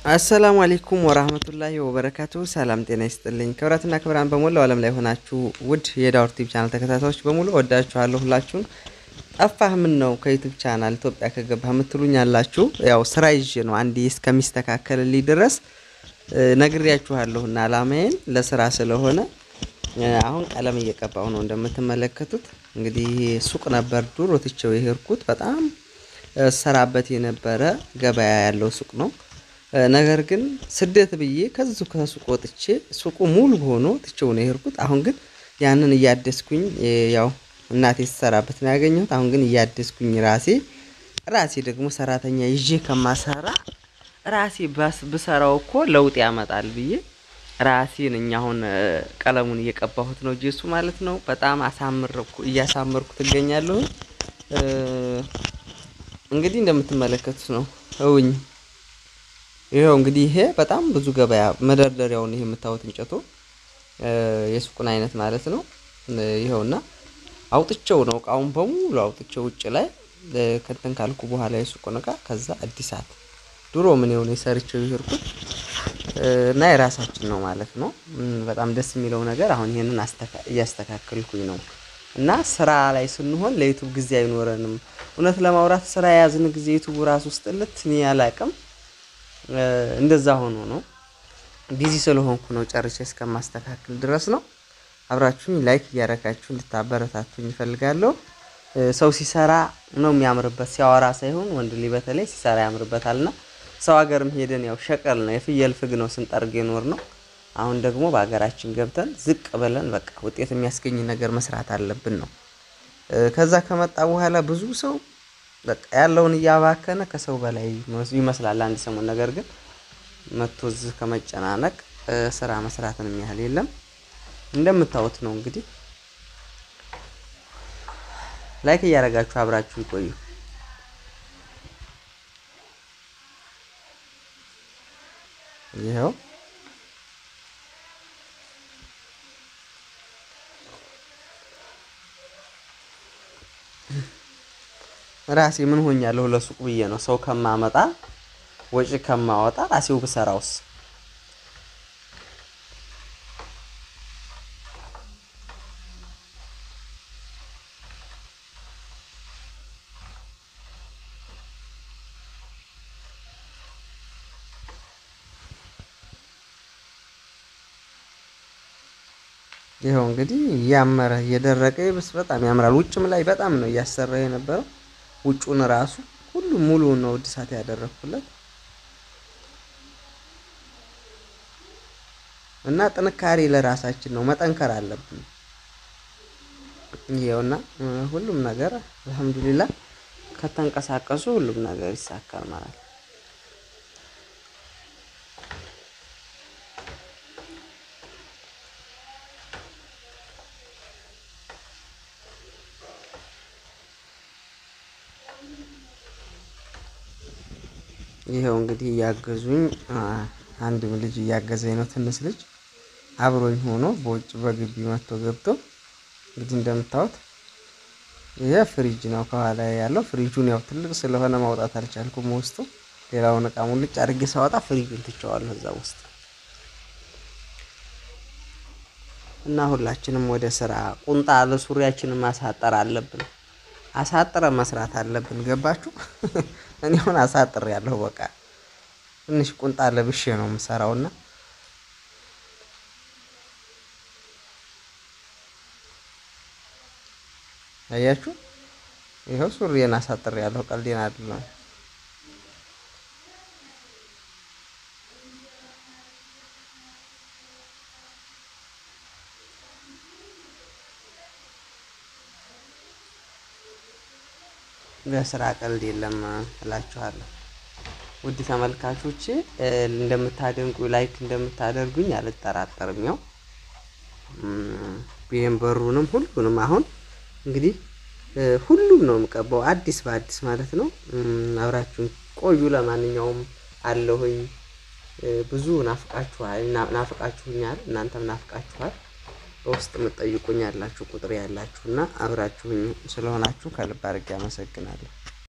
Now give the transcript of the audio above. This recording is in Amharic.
አሰላሙ አሌይኩም ወራህመቱላሂ ወበረካቱ። ሰላም ጤና ይስጥልኝ። ክብራትና ክብራን በሞላው ዓለም ላይ ሆናችሁ ውድ የዳውር ቲቪ ቻናል ተከታታዮች በሙሉ ወዳችኋለሁ። ሁላችሁን ጠፋህ ምን ነው ከዩቱብ ቻናል ኢትዮጵያ ከገባህ የምትሉኝ አላችሁ። ያው ስራ ይዤ ነው አንዴ እስከሚስተካከልልኝ ድረስ ነግሬያችኋለሁና አላማዬን ለስራ ስለሆነ አሁን ቀለም እየቀባሁ ነው። እንደምትመለከቱት እንግዲህ ሱቅ ነበር ድሮ ትቼው የሄድኩት በጣም ሰራበት የነበረ ገበያ ያለው ሱቅ ነው። ነገር ግን ስደት ብዬ ከዙ ከሱቅ ወጥቼ ሱቁ ሙሉ ሆኖ ትቼው ነው የሄድኩት። አሁን ግን ያንን እያደስኩኝ ያው እናቴ ስትሰራበት ነው ያገኘሁት። አሁን ግን እያደስኩኝ ራሴ ራሴ ደግሞ ሰራተኛ ይዤ ከማሰራ ራሴ ብሰራው እኮ ለውጥ ያመጣል ብዬ ራሴን እኛ አሁን ቀለሙን እየቀባሁት ነው ጄሱ ማለት ነው። በጣም አሳምርኩ እያሳመርኩ ትገኛለሁ። እንግዲህ እንደምትመለከቱት ነው እውኝ ይኸው እንግዲህ ይሄ በጣም ብዙ ገበያ መደርደሪያውን ይሄ የምታዩት እንጨቱ የሱቁን አይነት ማለት ነው። ይኸውና አውጥቼው ነው እቃውን በሙሉ አውጥቼው ውጭ ላይ ከንተን ካልኩ በኋላ የሱቁን እቃ ከዛ አዲሳት ድሮ ምን የሆነ የሰርቼው ይሄድኩት እና የራሳችን ነው ማለት ነው። በጣም ደስ የሚለው ነገር አሁን ይሄንን እያስተካከልኩኝ ነው እና ስራ ላይ ስንሆን ለዩቱብ ጊዜ አይኖረንም። እውነት ለማውራት ስራ የያዝን ጊዜ ዩቱቡ ራሱ ውስጥ ልት እኔ አላቅም እንደዛ ሆኖ ነው። ቢዚ ስለሆንኩ ነው ጨርሼ እስከማስተካከል ድረስ ነው። አብራችሁኝ ላይክ እያረጋችሁ እንድታበረታቱኝ እፈልጋለሁ። ሰው ሲሰራ ነው የሚያምርበት፣ ሲያወራ ሳይሆን ወንድ ልጅ በተለይ ሲሰራ ያምርበታልና ሰው ሀገርም ሄደን ያው ሸቀል ነው የፍየል ፍግ ነው ስንጠርግ የኖር ነው። አሁን ደግሞ በሀገራችን ገብተን ዝቅ ብለን በቃ ውጤት የሚያስገኝ ነገር መስራት አለብን ነው። ከዛ ከመጣ በኋላ ብዙ ሰው በቃ ያለውን እያባከነ ከሰው በላይ ይመስላል አንድ ሰሞን። ነገር ግን መቶ እዚህ ከመጨናነቅ ስራ መስራትን የሚያህል የለም። እንደምታዩት ነው እንግዲህ ላይክ እያደረጋችሁ አብራችሁ ይቆዩ። ይኸው ራሴ ምን ሆኛለሁ ለሱቅ ብዬ ነው ሰው ከማመጣ ወጪ ከማወጣ ራሴው ብሰራውስ። ይኸው እንግዲህ እያመረ እየደረቀ ይብስ በጣም ያምራል። ውጭም ላይ በጣም ነው እያሰራ የነበረው ውጩን ራሱ ሁሉም ሙሉውን ነው እድሳት ያደረኩለት እና ጥንካሬ ለራሳችን ነው፣ መጠንከር አለብን። ይኸውና ሁሉም ነገር አልሐምዱሊላህ ከተንቀሳቀሱ ሁሉም ነገር ይሳካል ማለት ነው። ይኸው እንግዲህ እያገዙኝ አንድም ልጅ እያገዘኝ ነው። ትንሽ ልጅ አብሮኝ ሆኖ በውጭ በግቢ መጥቶ ገብቶ እንግዲህ እንደምታዩት ይሄ ፍሪጅ ነው ከኋላ ያለው። ፍሪጁን ያው ትልቅ ስለሆነ ማውጣት አልቻልኩም ውስጡ። ሌላውን እቃ ሙልጭ አድርጌ ሳወጣ ፍሪጁን ትቼዋለሁ እዛ ውስጥ እና ሁላችንም ወደ ስራ ቁንጣ ለሱሪያችንን ማሳጠር አለብን። አሳጥረ መስራት አለብን። ገባችሁ? እኔ አሁን አሳጥር ያለሁ በቃ ትንሽ ቁንጣ ለብሼ ነው የምሰራውና አያችሁ፣ ይኸው ሱሪዬን አሳጥር ያለሁ ቀልዴን አይደለም። በስራ ቀልድ የለም እላችኋለሁ። ውድ ተመልካቾቼ እንደምታደንቁ ላይክ እንደምታደርጉኝ አልጠራጠርም። ያው ቢሄን በሩንም ሁሉንም አሁን እንግዲህ ሁሉም ነው የምቀባው አዲስ በአዲስ ማለት ነው። አብራችሁን ቆዩ። ለማንኛውም አለሁኝ። ብዙ ናፍቃችኋል፣ ናፍቃችሁኛል፣ እናንተም ናፍቃችኋል። በውስጥ የምትጠይቁኝ ያላችሁ ቁጥር ያላችሁ እና አብራችሁኝ ስለሆናችሁ ከልብ አድርጌ አመሰግናለሁ።